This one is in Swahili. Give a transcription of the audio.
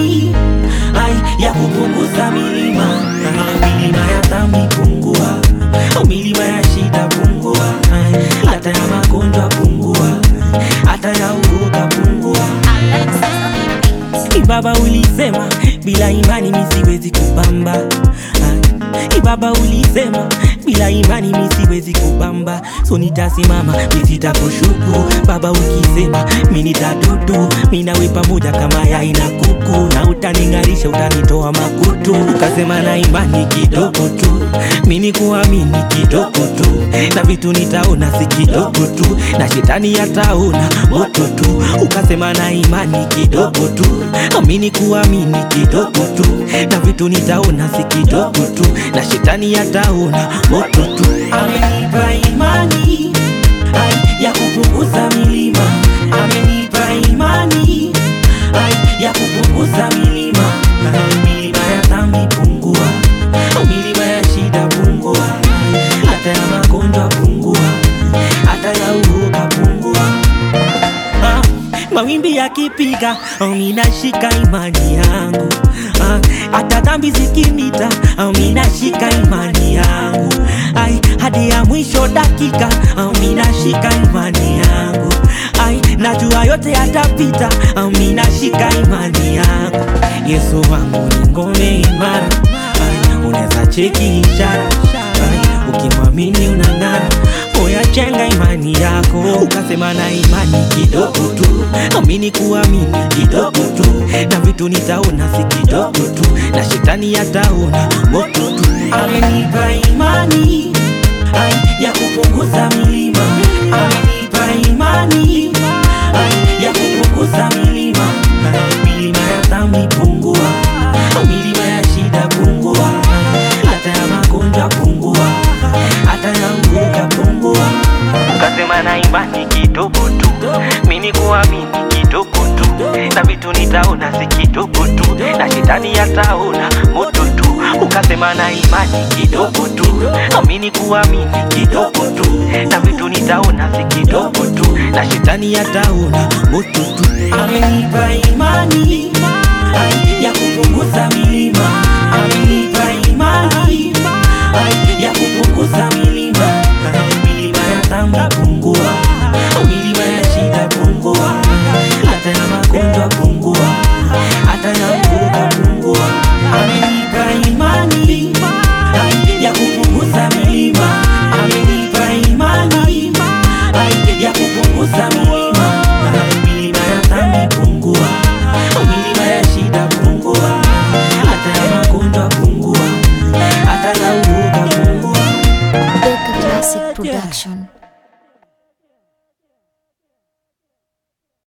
imani ai ya kupunguza milima milima ya dhambi pungua milima ya shida pungua ai, hata ya magonjwa pungua hata ya uoga pungua Ibaba ulisema bila imani mi siwezi kupamba Ah, Ibaba ulisema bila imani mi siwezi kupamba so nitasimama mi sitakushuku Baba ukisema mi nitadudu mi nawe pamoja kama yai na kuku na utaning'arisha utanitoa makutu ukasema na imani kidogo tu mi ni kuamini kidogo tu na vitu nitaona si kidogo tu na shetani yataona moto tu ukasema na imani kidogo tu amini kuamini kidogo tu na vitu nitaona si kidogo tu na shetani yataona moto tu amenipa imani ai, ya kupunguza milima amenipa imani ai, ya kupunguza milima Ai, milima ya dhambi pungua milima ya shida pungua hata ya magonjwa pungua hata ya uoga pungua Ah, mawimbi yakipiga oh, minashika imani yangu Ah, hata dhambi zikinita oh, minashika imani yangu ai hadi ya mwisho dakika oh, minashika imani yangu ai najua yote yatapita oh, minashika imani yangu yesu wangu ni ngome imara ai unaweza cheki ishara ai ukimwamini unang'ara oya chenga imani yako ukasema na imani kidogo tu amini kuamini kidogo tu na vitu nitaona si kidogo tu na shetani yataona moto tu amenipa imani ai, ya kupunguza milima amenipa imani ai, ya kupunguza milima Ai, milima ya dhambi pungua milima ya shida pungua hata ya magonjwa pungua hata ya uoga pungua ukasema na imani kidogo tu mini kuamini kidogo tu na vitu nitaona si kidogo tu na shetani yataona moto tu ukasema na imani kidogo tu amini kuamini kidogo tu na vitu nitaona si kidogo tu na shetani yataona moto tu amenipa imani ai, ya kupunguza milima amenipa imani ai, ya kupunguza milima Ai, milima ya dhambi pungua milima ya shida pungua hata ya magonjwa pungua hata ya uoga pungua amenipa imani ai, ya kupunguza milima amenipa imani ai, ya kupunguza milima Ai, milima ya dhambi pungua milima ya shida pungua hata ya magonjwa pungua hata ya uoga pungua Beka Classic Production.